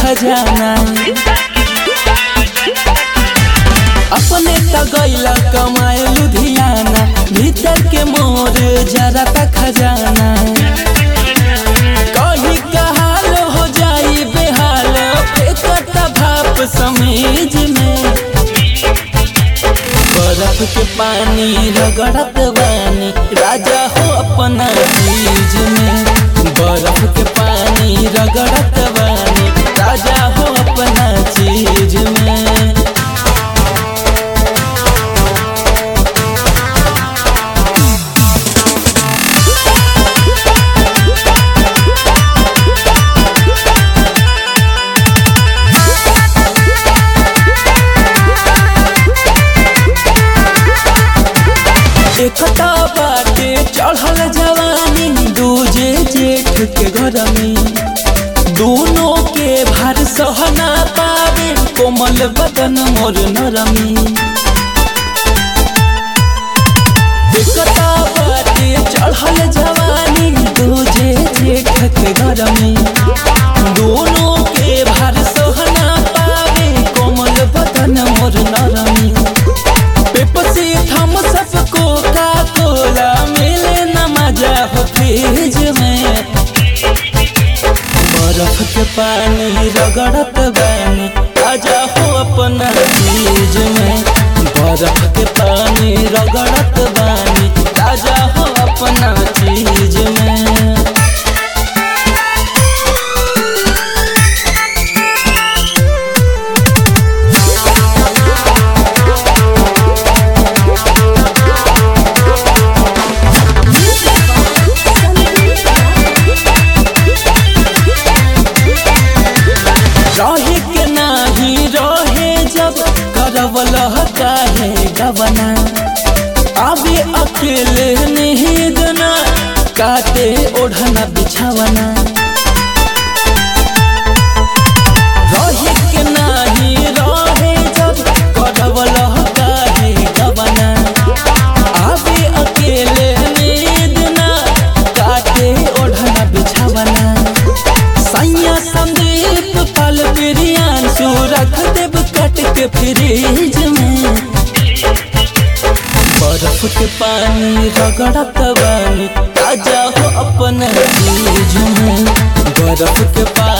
खजाना अपने त गैला कमाए लुधियाना भीतर के मोर जरा त खजाना कहीं कहाल हो जाई बेहाल फेंकत भाप समीज में बर्फ के पानी रगड़त बानी राजा हो अपना चीज में बर्फ के पानी रगड़त बानी राजा हो अपना चीज में एकता बाटे चढ़ल जवानी दूजे जेठ के घर में दोनों के भार सहना पावे कोमल बदन मोर नरमी एकता बाटे चढ़ल जवानी दूजे जेठ के घर में दोनों के भार सहना पावे कोमल बदन मोर नरमी पेप्सी थम सबको का कोला मिले न मजा हो फ्रिज में बर्फ के पानी रगड़त बानी आजा हो अपना चीज में बर्फ के पानी रगड़त बानी आजा हो अपना चीज में रहे के नाही रहे जब करवल काहे गवना अबे अकेले निहिद ना काटे ओढ़ना बिछावना रहे के नाही रहे जब करवल काहे गवना अबे अकेले निहिद ना काटे ओढ़ना बिछावना सैया संदीप पल बिरियान सू रख देव कट के फ्रिज में बर्फ के पानी रगड़त बानी ताजा हो अपन चीज में बर्फ के पानी